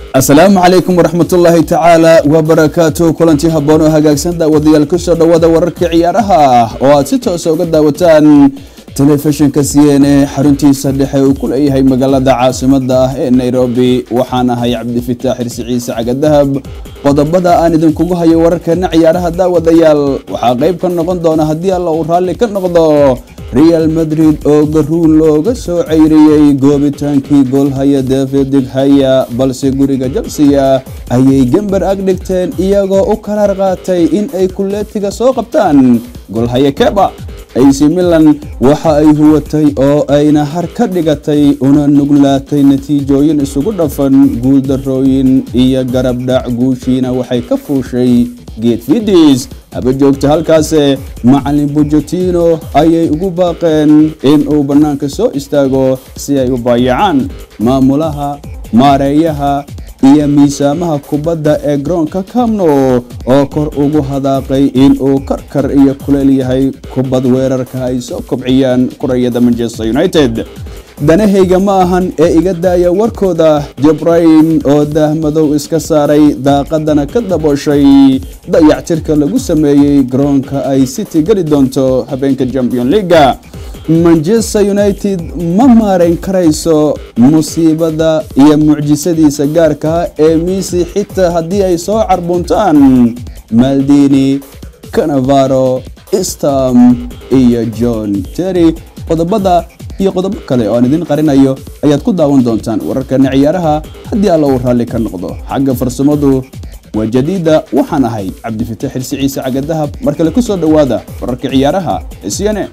asalaamu calaykum waraxmatullaahi tacaala wabarakaatu kulanti habboon oo hagaagsan daawadayaal kusoo dhowaada wararka ciyaaraha oo aad si toosa uga daawataan telefishinka c n a xaruntiisa dhexe uu ku leeyahay magaalada caasimada ah ee nairobi waxaan ahay cabdifitaax xirsi ciise cagadahab qodobada aan idinkugu hayo wararkeena ciyaaraha daawadayaal waxaa qayb ka noqon doona haddii alla uu raalli ka noqdo real madrid oo garuun looga soo ceyriyey goobitaankii goolhaya david dighaya balse guriga jalsiya ayay gember ag dhigteen iyagoo u karaar qaatay in ay kuleetiga soo qabtaan goolhaya keba ac milan waxa ay huwatay oo ayna har ka dhigatay una nuglaatay natiijooyin isugu dhafan guuldarooyin iyo garabdhac guushiina waxay ka fuushay geed fidis haba joogta halkaase macalin bujotino ayay ugu baaqeen in uu bannaanka soo istaago si ay u baayacaan maamulaha maareeyaha iyo miisaamaha kubadda ee garoonka kamno oo kor ugu hadaaqay in uu karkar iyo kuleel yahay kubad weerarka ay soo kobciyaan kurayada manchester united danahayga ma ahan ee iga daaya warkooda jabrayn oo daahmadow iska saaray daaqadana ka dabooshay dayactirka lagu sameeyey garoonka ay city geli doonto habeenka champion leaga manchester united ma maarayn karayso musiibada iyo mucjisadiisa gaarkaa ee miisi xitaa haddii ay soo carbuntaan maldini canavaro stam iyo john terry qodobada iyo qodobo kale oo aan idin qarinayo ayaad ku daawan doontaan wararkana ciyaaraha haddii alla uu raalli ka noqdo xagga farsamadu waa jadiida waxaan ahay cabdifitaax xirsi ciise cagadahab mar kale ku soo dhowaada wararka ciyaaraha ee c n a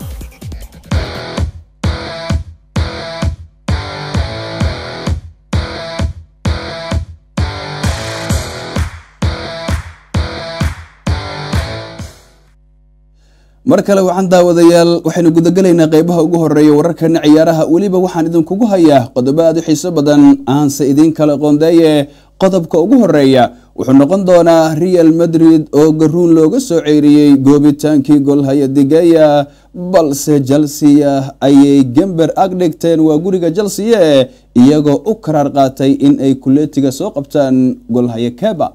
mar kale waxaan daawadayaal waxaynu gudagelaynaa qeybaha ugu horeeya wararkana ciyaaraha weliba waxaan idinkugu hayaa qodobo aad u xiiso badan aanse idiin kala qoondeeye qodobka ugu horeeya wuxuu noqon doonaa real madrid oo garuun looga soo ceyriyey goobitaankii golhaya digeya balse jalsiya ayay gember ag dhigteen waa guriga jalsiye iyagoo u karaar qaatay in ay kuleetiga soo qabtaan golhaya keba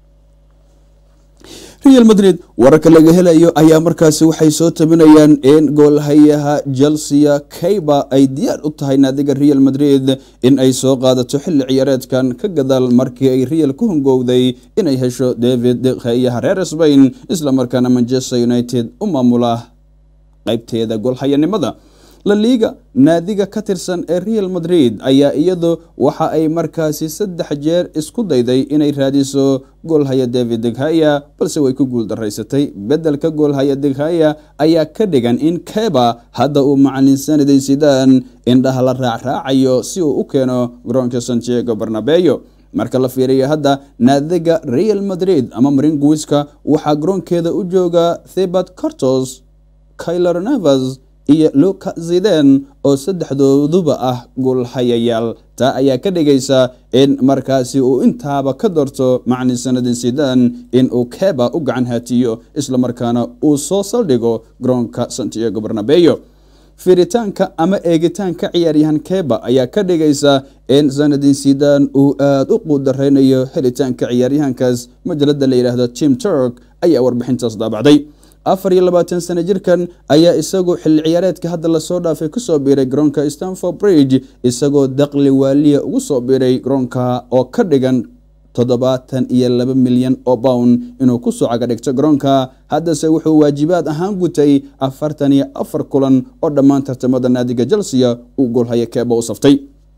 real madrid wararka laga helayo ayaa markaasi waxay soo tabinayaan in goolhayaha chelsea kayba ay diyaar u tahay naadiga real madrid in ay soo qaadato xilli ciyaareedkan ka gadaal markii ay real ku hungowday inay hesho david dekhayaha reer sbain islamarkaana manchester united u maamula qaybteeda goolhayanimada la liiga naadiga ka tirsan ee real madrid ayaa iyadu waxa ay markaasi saddex jeer isku dayday inay raadiso goolhaya david deghaya balse way ku guuldaraysatay beddelka goolhaya deghaya ayaa ka dhigan in keba hadda uu macalin sanadin sidaan indhaha la raacraacayo si uu u keeno garoonka santiago barnabeyo marka la fiiriyo hadda naadiga real madrid ama maringuiska waxaa garoonkeeda u jooga thebat cartos kyler nevers iyo luka ziden oo saddexdooduba ah goolhayayaal taa ayaa ka dhigaysa in markaasi uu intaaba ka doorto macalin sanadin sidan in uu keba u gacan haatiyo islamarkaana uu soo saldhigo garoonka santiago barnabeyo fiiritaanka ama eegitaanka ciyaaryahan keba ayaa ka dhigaysa in sanadin sidan uu aada u quudareynayo helitaanka ciyaaryahankaas majalada la yidhaahdo tim turk ayaa warbixintaas daabacday afar iyo labaatan sano jirkan ayaa isagu xilli ciyaareedka hadda lasoo dhaafay kusoo biiray garoonka stanford bridge isagoo daqli waaliya ugu soo biiray garoonka oo ka dhigan toddobaatan iyo laba milyan oo pound inuu kusoo caga dhigto garoonka haddase wuxuu waajibaad ahaan gutay afartan iyo afar kulan oo dhammaan tartamada naadiga chelsea uu goolhaya keeba u saftay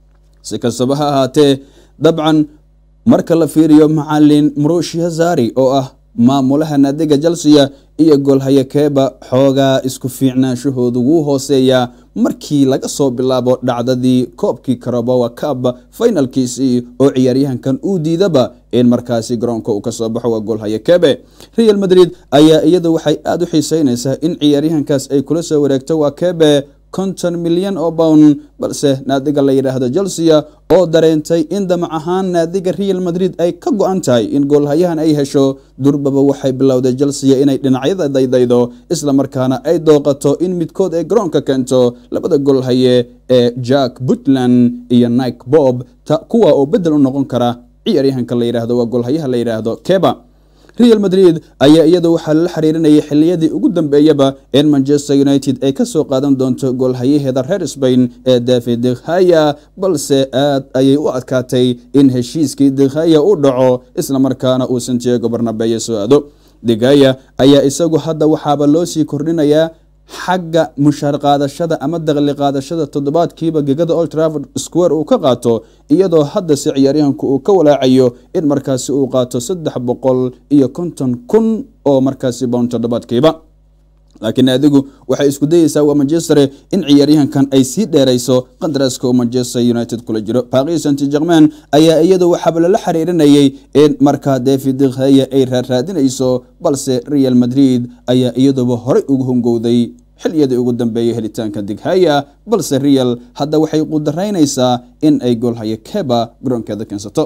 si kastaba ha ahaatee dabcan marka la fiiriyo macalin mrushia zari oo ah maamulaha naadiga chelsea iyo goolhaya keeba xoogaa isku fiicnaanshahoodu wuu hooseeyaa markii laga soo bilaabo dhacdadii koobkii karabowa cab finalkiisii oo ciyaaryahankan uu diidaba in markaasi garoonka uu kasoo baxo waa goolhaya kebe real madrid ayaa iyadu waxay aada u xiiseynaysaa in ciyaaryahankaas ay kula soo wareegto waa kebe konton milyan oo pound balse naadiga la yidhaahdo chelsea oo dareentay in damac ahaan naadiga real madrid ay ka go-an tahay in goolhayahan ay hesho durbaba waxay bilowday chelsea inay dhinacyada daydaydo islamarkaana ay dooqato in midkood ay garoonka keento labada goolhaye ee jack puntland iyo nike bob kuwa oo bedel u noqon kara ciyaaryahanka la yidhaahdo waa golhayaha la yidhaahdo keba real madrid ayaa iyadu waxaa lala xiriirinayay xiliyadii ugu dambeeyaba in manchester united ay kasoo qaadan doonto goolhayaheeda reer spain ee david dekhaya balse aad ayay u adkaatay in heshiiskii dekhaya u dhaco islamarkaana uu santiago barnabeye soo aado degaya ayaa isagu hadda waxaaba loo sii kordhinayaa xagga mushaar qaadashada ama daqli qaadashada toddobaadkiiba gegada old trafford square uu ka qaato iyadoo haddase ciyaaryahanku uu ka walaacayo in markaasi uu qaato saddex boqol iyo konton kun oo markaasi bound toddobaadkiiba laakiin adigu waxay isku dayeysaa waa manchester in ciyaaryahankan ay sii dheerayso qandaraaska uu manchester united kula jiro paris saint germain ayaa iyadu waxaaba lala xiriirinayay in markaa david dekhaya ay raaraadinayso balse real madrid ayaa iyaduba horey ugu hungowday xiliyadii ugu dambeeyay helitaanka dighaya balse real hadda waxay qudaraynaysaa in ay goolhayo keba garoonkeeda keensato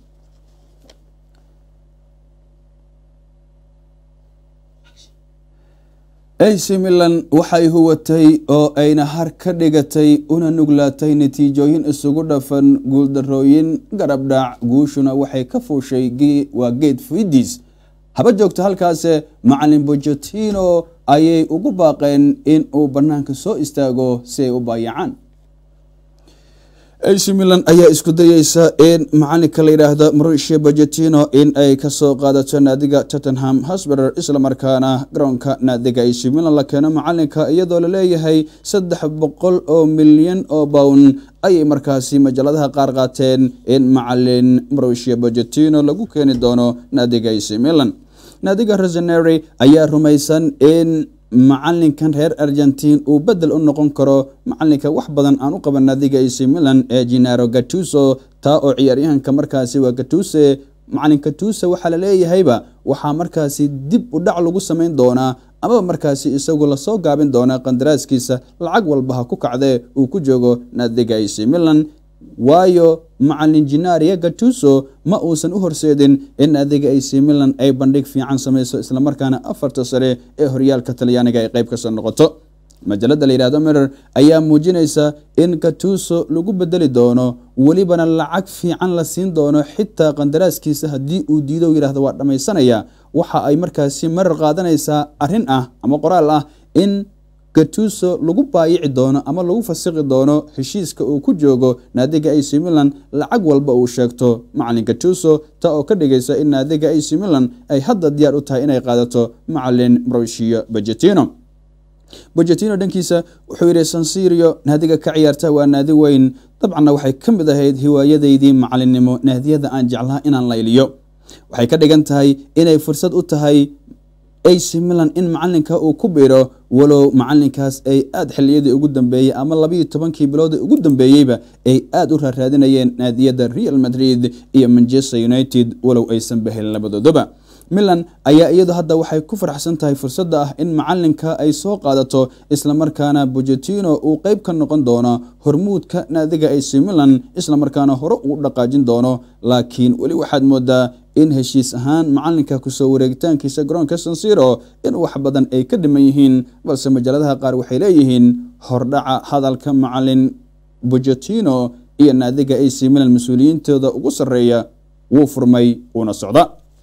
ac milan waxay huwatay oo ayna har ka dhigatay una nuglaatay natiijooyin isugu dhafan guuldarooyin garabdhac guushuna waxay ka fuushay waa geed fidiis haba joogto halkaase macalin bojotino ayay ugu baaqeen in uu banaanka soo istaago si ay u baayacaan ac milan ayaa isku dayeysa in macalinka la yidhaahdo mauricio bojotino in ay kasoo qaadato naadiga tottenham hosber islamarkaana garoonka naadiga ac milan la keeno macalinka iyadoo laleeyahay saddex boqol oo milyan oo bown ayay markaasi majaladaha qaar qaateen in macalin mauricio bojotino lagu keeni doono naadiga ac milan naadiga rosenary ayaa rumaysan in macalinkan reer argentin uu bedel u noqon karo macalinka wax badan aan u qaban naadiga ac milan ee genaro gatuso taa oo ciyaaryahanka markaasi waa gatuse macalin gatuse waxaa laleeyahayba waxaa markaasi dib u dhac lagu samayn doonaa amaba markaasi isagu lasoo gaabin doonaa qandaraaskiisa lacag walba ha ku kacdee uu ku joogo naadiga ac milan waayo macalin jinaria gatuso ma uusan u horseedin in naadiga ac milan ay bandhig fiican samayso islamarkaana afarta sare ee horyaalka talyaaniga ay qayb kasoo noqoto majalada la yihahdo mirer ayaa muujinaysa in gatuso lagu bedeli doono welibana lacag fiican la siin doono xitaa qandaraaskiisa haddii uu diido yihahdo waa dhammaysanaya waxa ay markaasi marar qaadanaysaa arrin ah ama qoraal ah in gatuso lagu baayici doono ama lagu fasiqi doono heshiiska uu ku joogo naadiga ac milan lacag walba uu sheegto macalin gatuso taa oo ka dhigaysa in naadiga ac milan ay hadda diyaar u tahay inay qaadato macalin mauricio bajetino bajetino dhankiisa wuxuu yidhi sansirio naadiga ka ciyaarta waa naadi weyn dabcanna waxay ka mid ahayd hiwaayadaydii macalinnimo naadiyada aan jeclaa inaan layliyo waxay ka dhigan tahay inay fursad u tahay ac milan in macalinka uu ku biro walow macalinkaas ay aada xiliyadii ugu dambeeyey ama labayo tobankii biloodii ugu dambeeyeyba ay aada u raaraadinayeen naadiyada real madrid iyo manchester united walow aysan bahelin labadoodaba milan ayaa iyadu hadda waxay ku faraxsan tahay fursadda ah in macalinka ay soo qaadato islamarkaana bojotino uu qeyb ka noqon doono hormuudka naadiga ac milan islamarkaana hore uu dhaqaajin doono laakiin weli waxaad moodaa in heshiis ahaan macalinka kusoo wareegitaankiisa garoonka sansiro in wax badan ay ka dhiman yihiin balse majaladaha qaar waxay leeyihiin hordhaca hadalka macalin bojotino iyo naadiga ac milan mas-uuliyiintooda ugu sarreeya wuu furmay uuna socda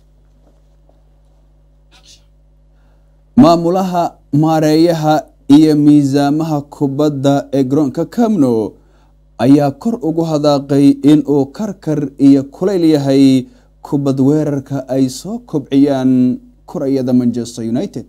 maamulaha maareeyaha iyo miisaamaha kubadda ee garoonka camno ayaa kor ugu hadaaqay in uu karkar iyo kulayl yahay kubad weerarka ay soo kobciyaan kurayada manchester united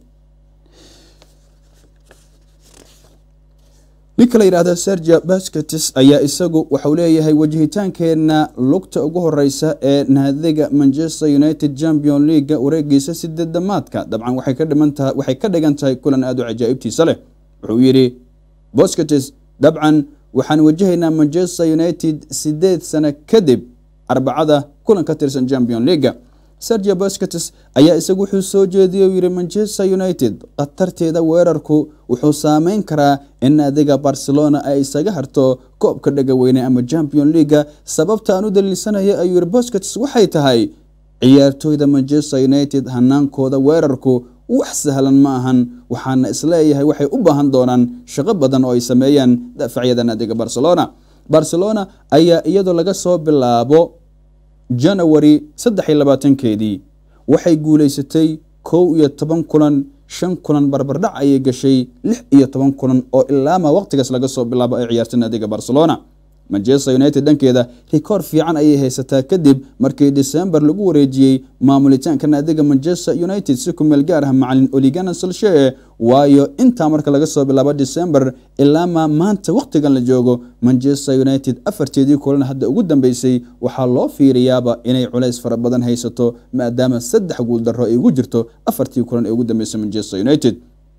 ninka la yidhahda sergia basketis ayaa isagu waxau leeyahay wajihitaankeenna lugta ugu horeysa ee naadiga manchester united champion leaga wareegiisa sideedamaadka dabcan waxay ka dhigan tahay kulan aada u cajaa'ibtiisa leh wuxuu yidhi bosketis dabcan waxaan wajahaynaa manchester united sideed sano kadib arbacada kulan ka tirsan champion leaga sergia bosketis ayaa isagu wuxuu soo jeediyey u yihi manchester united khatarteeda weerarku wuxuu saameyn karaa in naadiga barcelona ay isaga harto koobka dhegaweyne ama champion leaga sababta aan u daliilsanaya ayuu yihi bosketis waxay tahay ciyaartooyda manchester united hanaankooda weerarku wax sahlan ma ahan waxaana isleeyahay waxay u baahan doonaan shaqo badan oo ay sameeyaan daafacyada naadiga barcelona barcelona ayaa iyadoo laga soo bilaabo janawari saddex iyo labaatankeedii waxay guulaysatay kow iyo toban kulan shan kulan barbardhac ayay gashay lix iyo toban kulan oo ilaama waqtigaas laga soo bilaabo ay ciyaartay naadiga barcelona manchester united dhankeeda rikoor fiican ayay haysataa kadib markii december lagu wareejiyey maamulitaanka naadiga manchester united si ku meel gaar ah macalin oligana solshe waayo intaa marka laga soo bilaabo december ilaama maanta waqtigan la joogo manchester united afarteedii kulan hadda ugu dambeysay waxaa loo fiiriyaaba inay culays fara badan haysato maadaama saddex guuldaro ay ugu jirto afartii kulan ee ugu dambeysay manchester united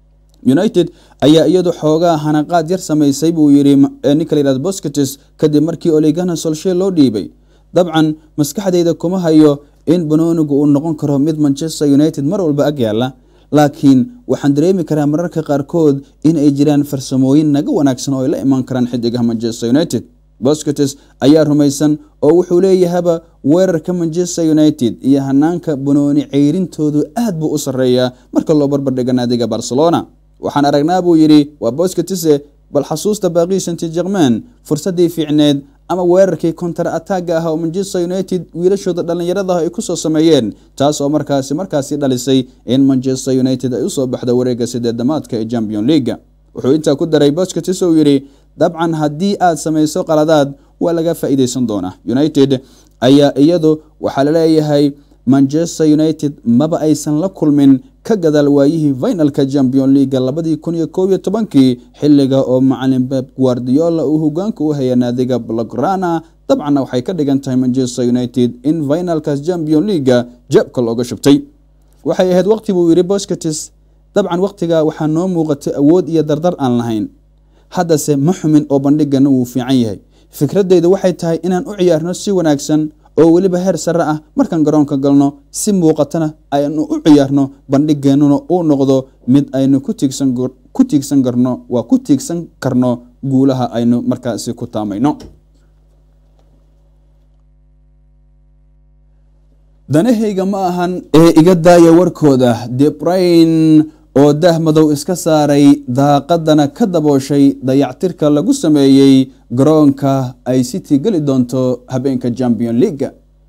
united ayaa iyadu xoogaa hanaqaad yar samaysay buu yidhi ninka layihahdo boscatis kadib markii oligana solshe loo dhiibay dabcan maskaxdayda kuma hayo in banoonigu uu noqon karo mid manchester united mar walba ag yaala laakiin waxaan dareemi karaa mararka qaarkood in ay jiraan farsamooyin naga wanaagsan oo ay la imaan karaan xidigaha manchester united boscatis ayaa rumaysan oo wuxuu leeyahaba weerarka manchester united iyo hanaanka banooni ceyrintoodu aad buu u sarreeyaa marka loo barbardhiga naadiga barcelona waxaan aragnaa buu yidhi waa boscatise bal xasuusta baaqii santi jerman fursaddii fiicneed ama weerarkii kontar ataaga ah oo manchester united wiilashooda dhallinyaradaah ay kusoo sameeyeen taas oo markaasi markaasi dhalisay in manchester united ay usoo baxdo wareegga sideedamaadka ee champion leaga wuxuu intaa ku daray boscatis uu yidhi dabcan haddii aad samayso qaladaad waa laga faa'iideysan doonaa united ayaa iyadu waxaa laleeyahay manchester united maba aysan la kulmin ka gadaal waayihii finalka champion leaga labadii kun iyo kow iyo tobankii xiliga oo macalin beb guardiola uu hogaanka u haya naadiga blograna dabcanna waxay ka dhigan tahay manchester united in finalkaas champion leaga jabka looga shubtay waxay ahayd waqti buu yidhi boscatis dabcan waqtiga waxaa noo muuqatay awood iyo dardar aan lahayn haddase ma xumin oo bandhigana wuu fiican yahay fikradeyda waxay tahay inaan u ciyaarno si wanaagsan oo weliba heer sare ah markaan garoonka galno si muuqatana aynu u ciyaarno bandhigeennuna uu noqdo mid aynu ku tiigsan karno waa ku tiigsan karno guulaha aynu markaasi ku taamayno danahayga ma ahan ee iga daaya warkooda debrain oo dah madow iska saaray daaqadana ka dabooshay dayactirka lagu sameeyey garoonka ay city geli doonto habeenka champion leaga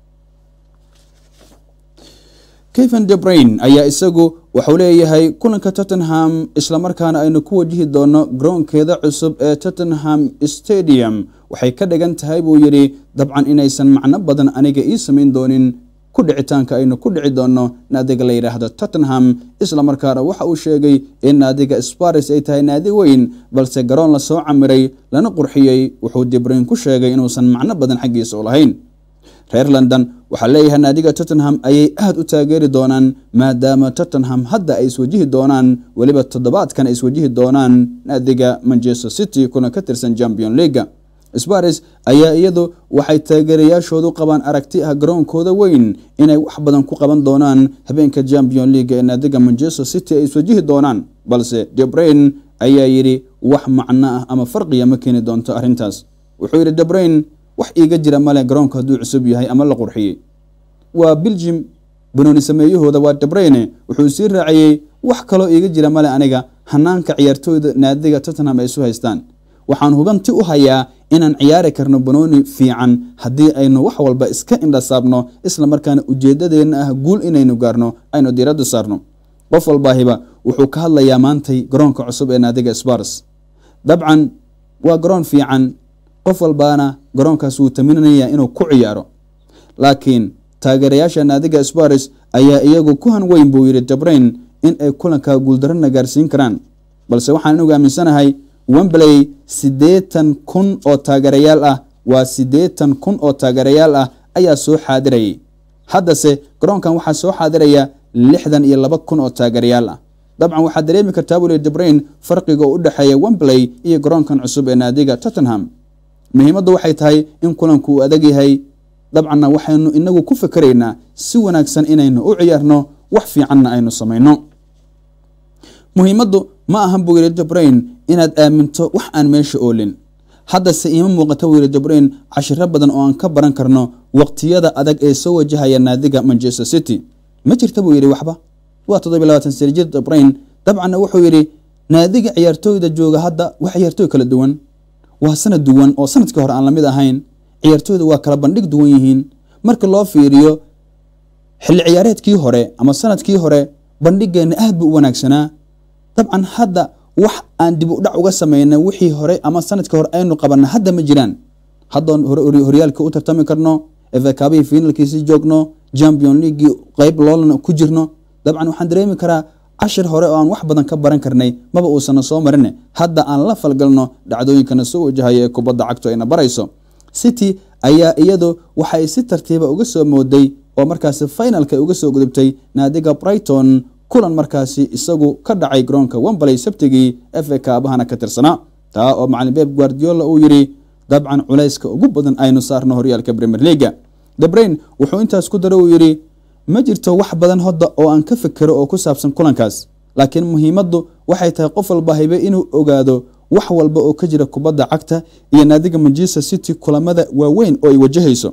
keven debrain ayaa isagu waxuu leeyahay kulanka tottenham islamarkaana aynu ku wajihi doono garoonkeeda cusub ee tottenham stadium waxay ka dhigan tahay buu yidhi dabcan inaysan macno badan aniga ii samayn doonin ku dhicitaanka aynu ku dhici doonno naadiga la yidhaahdo tottenham islamarkaana waxa uu sheegay in naadiga sparis ay tahay naadi weyn balse garoon lasoo camiray lana qurxiyey wuxuu dibrain ku sheegay inuusan macno badan xaggiisa u lahayn reer london waxaa leeyahay naadiga tottenham ayay aad u taageeri doonaan maadaama tottenham hadda ay iswajihi doonaan weliba toddobaadkan ay iswajihi doonaan naadiga manchester city kuna ka tirsan champion leaga sparis ayaa iyadu waxay taageerayaashoodu qabaan aragti ah garoonkooda weyn inay wax badan ku qaban doonaan habeenka champion leaga ee naadiga manchester city ay iswajihi doonaan balse debrain ayaa yidhi wax macno ah ama farqiya ma keeni doonto arrintaas wuxuu yidhi debrain wax iiga jira male garoonka hadduu cusub yahay ama la qurxiyey waa biljim banooni sameeyahooda waa debraine wuxuu sii raaciyey wax kaloo iiga jira male aniga hanaanka ciyaartooyda naadiga tottenham ay isu haystaan waxaan hubanti u hayaa inaan ciyaari karno banooni fiican haddii aynu wax walba iska indhasaabno isla markaana ujeedadeenna ah guul inaynu gaarno aynu diiradda saarno qof walbaahiba wuxuu ka hadlayaa maantay garoonka cusub ee naadiga spars dabcan waa garoon fiican qof walbaana garoonkaas wuu taminanayaa inuu ku ciyaaro laakiin taageerayaasha naadiga spars ayaa iyagu ku han weyn buu yidhi dabrain in ay kulanka guuldarana gaarsiin karaan balse waxaan anigu aaminsanahay wembley siddeetan kun oo taageerayaal ah waa siddeetan kun oo taageerayaal ah ayaa soo xaadirayay haddase garoonkan waxaa soo xaadiraya lixdan iyo laba kun oo taageerayaal ah dabcan waxaad dareemi kartaa buli dabrain farqiga u dhexeeya wembley iyo garoonkan cusub ee naadiga tottenham muhiimaddu waxay tahay in kulanku uu adag yahay dabcanna waxaynu inagu ku fikeraynaa si wanaagsan inaynu u ciyaarno wax fiicanna aynu samayno muhiimaddu ma ahan buu yidhi dabrain inaad aaminto wax aan meesha oolin haddase iima muuqata buu yidhi dabrain cashiro badan oo aan ka baran karno waqtiyada adag ee soo wajahaya naadiga manchester city ma jirta buu yidhi waxba waa toddobiy labaatan sano jir dabrain dabcanna wuxuu yidhi naadiga ciyaartooyda jooga hadda waa ciyaartooy kala duwan waa sanad duwan oo sanadkii hore aan lamid ahayn ciyaartooyda waa kala bandhig duwan yihiin marka loo fiiriyo xilli ciyaareedkii hore ama sanadkii hore bandhigeenna aad buu u wanaagsanaa dabcan hadda wax aan dib u dhac uga samayna wixii hore ama sanadkii hore aynu qabanna hadda ma jiraan haddoon horyaalka u tartami karno efakaabihii finalkiisii joogno champion leaguii qeyb loolana ku jirno dabcan waxaan dareemi karaa cashir hore oo aan wax badan ka baran karnay maba uusana soo marine hadda aan la falgalno dhacdooyinkana soo wajahaya ee kubadda cagtu ayna barayso city ayaa iyadu waxay si tartiiba uga soo mooday oo markaasi finalka uga soo gudubtay naadiga brighton kulan markaasi isagu ka dhacay garoonka wembley sabtigii fa kaabahana ka tirsanaa taa oo macalin beb guardiola uu yidhi dabcan culayska ugu badan aynu saarno horyaalka premier leaga debrain wuxuu intaas ku dara uu yidhi ma jirto wax badan hodda oo aan ka fikero oo ku saabsan kulankaas laakiin muhiimaddu waxay tahay qof walba haybe inuu ogaado wax walba oo ka jira kubadda cagta iyo naadiga manchester city kulamada waaweyn oo ay wajahayso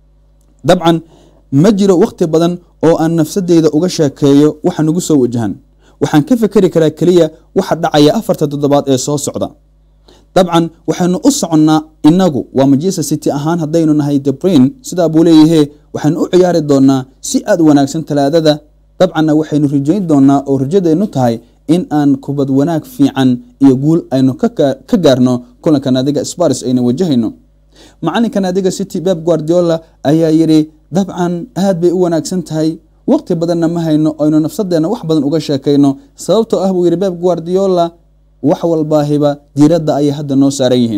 dabcan ma jiro wakhti badan oo aan nafsadeyda uga sheekeeyo waxa nagu soo wajahan waxaan ka fikeri karaa keliya waxa dhacaya afarta toddobaad ee soo socda dabcan waxaynu u soconnaa inagu waa manchester city ahaan haddaynu nahay debrain sidaa buu leeyahe waxaynu u ciyaari doonaa si aad u wanaagsan talaadada dabcanna waxaynu rajayn doonaa oo rajadeennu tahay in aan kubad wanaag fiican iyo guul aynu ka gaarno kulanka naadiga spars ayna wajahayno macalinka naadiga city beb guardiola ayaa yidhi dabcan aad bay u wanaagsan tahay waqti badanna ma hayno aynu nafsadeenna wax badan uga sheekayno sababtoo ah buu yidhi beb guardiola wax walbaahiba diiradda ayay hadda noo saaran yihiin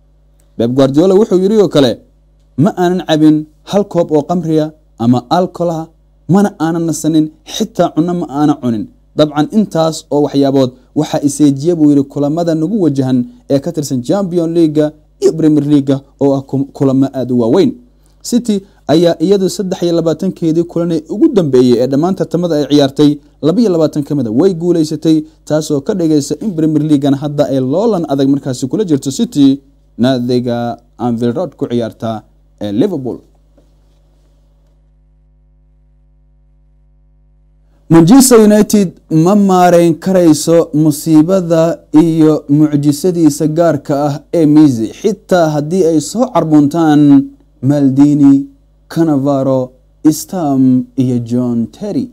beb guardiola wuxuu yidhi oo kale ma aanan cabin hal koob oo qamriya ama alcolah mana aanan nasanin xitaa cunno ma aanan cunin dabcan intaas oo waxyaabood waxaa iseejiya buu yidhi kulamada nagu wajahan ee ka tirsan champion leaga iyo premier leaga oo ah kulamo aada u waaweyn city ayaa iyadu saddex iyo labaatankeedii kulanee ugu dambeeyey ee dhammaan tartamada ay ciyaartay labaiyo labaatan ka mida way guuleysatay taasoo ka dhigaysa in premier leagana hadda ay loolan adag markaasi kula jirto city naadiga anvil rod ku ciyaarta ee liverpool manchester united ma maareyn karayso musiibada iyo mucjisadiisa gaarka ah ee misi xitaa haddii ay soo carbuntaan maldini canavaro stam iyo john terry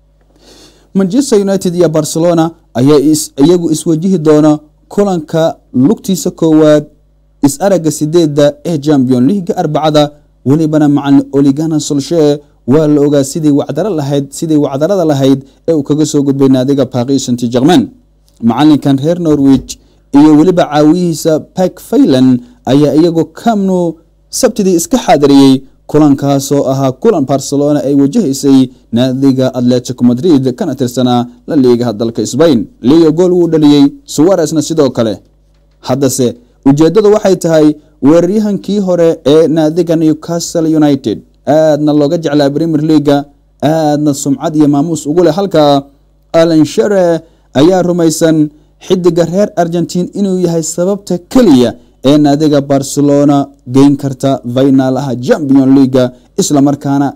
manchester united iyo barcelona ayaa iyagu iswajihi doona kulanka lugtiisa koowaad is-aragga sideedda ee champion leaga arbacada welibana macalin oligana solshee waa la ogaa sidii wacdaro lahayd sidii wacdarada lahayd ee uu kaga soo gudbay naadiga paris saint germain macalinkan reer norwich iyo weliba caawiyihiisa pak faylan ayaa iyagoo kamnu sabtidii iska xaadiriyey kulankaasoo ahaa kulan barcelona ay wajahaysay naadiga atletico madrid kana tirsanaa la liigaha dalka sbain leo gool wuu dhaliyey suwaresna sidoo kale haddase ujeeddadu waxay tahay weeraryahankii hore ee naadiga newcastle united aadna looga jeclaa premier leaga aadna sumcad iyo maamuus ugu leh halka alan shere ayaa rumaysan xidiga reer argentine inuu yahay sababta keliya ee naadiga barcelona geyn karta finaalaha champion leaga islamarkaana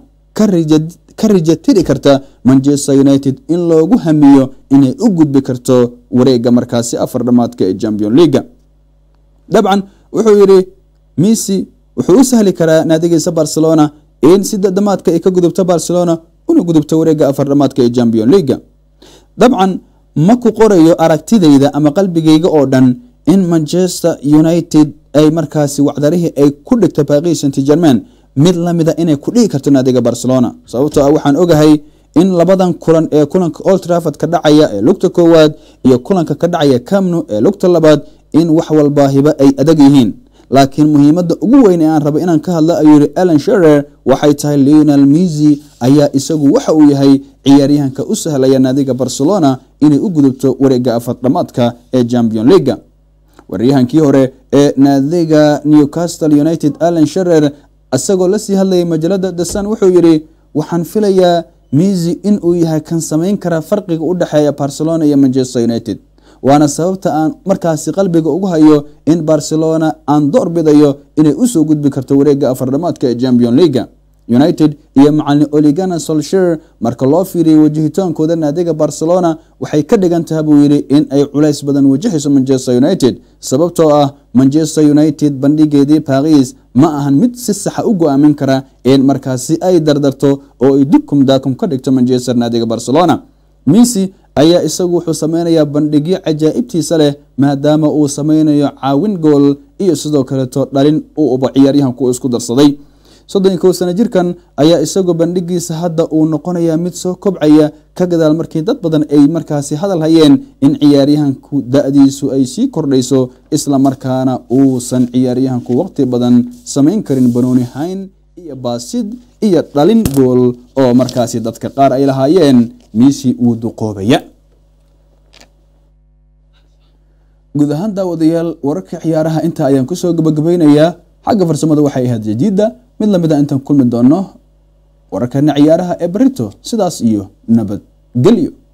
ka rijatiri karta manchester united in loogu hamiyo inay u gudbi karto wareega markaasi afar dhamaadka ee champion leaga dabcan wuxuu yidhi misi wuxuu u sahli karaa naadigiisa barcelona in sida dhamaadka ay ka gudubto barcelona una gudubto wareega afar dhamaadka ee champion leaga dabcan ma ku qorayo aragtidayda ama qalbigayga oo dhan in manchester united ay markaasi wacdarihii ay ku dhigto paris saint germain mid lamida inay ku dhigi karto naadiga barcelona sababtoo ah waxaan ogahay in labadan kulan ee kulanka old trafford ka dhacaya ee lugta koowaad iyo kulanka ka dhacaya camnu ee lugta labaad in wax walbaahiba ay adag yihiin laakiin muhiimadda ugu weyn ee aan raba inaan ka hadlo ayuu yihi alan sherer waxay tahay leonel misi ayaa isagu waxa uu yahay ciyaaryahanka u sahlaya naadiga barcelona inay u gudubto wareega afar dhamaadka ee champion leaga waryahankii hore ee naadiga newcastle united alan sherer isagoo lasii hadlayay majalada dasan wuxuu yidhi waxaan filayaa misi in uu yahay kan samayn kara farqiga u dhexeeya barcelona iyo manchester united waana sababta aan markaasi qalbiga ugu hayo in barcelona aan door bidayo inay usoo gudbi karto wareega afar dhamaadka ee champion leaga united iyo macalin oligana solshir marka loo fiiriyay wajahitaankooda naadiga barcelona waxay ka dhigan taha buu yidhi in ay culays badan wajahayso manchester united sababtoo ah manchester united bandhigeedii baris ma ahan mid si saxa u go-aamin kara in markaasi ay dardarto oo ay dukum daakum ka dhigto manchester naadiga barcelona misi ayaa isagu wuxuu sameynayaa bandhigyo cajaa'ibtiisa leh maadaama uu sameynayo caawin gool iyo sidoo kaleeto dhalin u uba ciyaaryahanku isku darsaday soddon kow sano jirkan ayaa isagu bandhigiisa hadda uu noqonayaa mid soo kobcaya ka gadaal markii dad badan ay markaasi hadal hayeen in ciyaaryahanku da-diisu ay sii kordhayso isla markaana uusan ciyaaryahanku waqti badan samayn karin banooni hayn iyo baasid iyo dhalin gool oo markaasi dadka qaar ay lahaayeen miisi uu duqoobaya guud ahaan daawadayaal wararka ciyaaraha inta ayaan kusoo gabagabaynayaa xagga farsamada waxay ahayd jadiida mid lamid a intaan kulmi doono wararkana ciyaaraha ee barito sidaas iyo nabadgelyo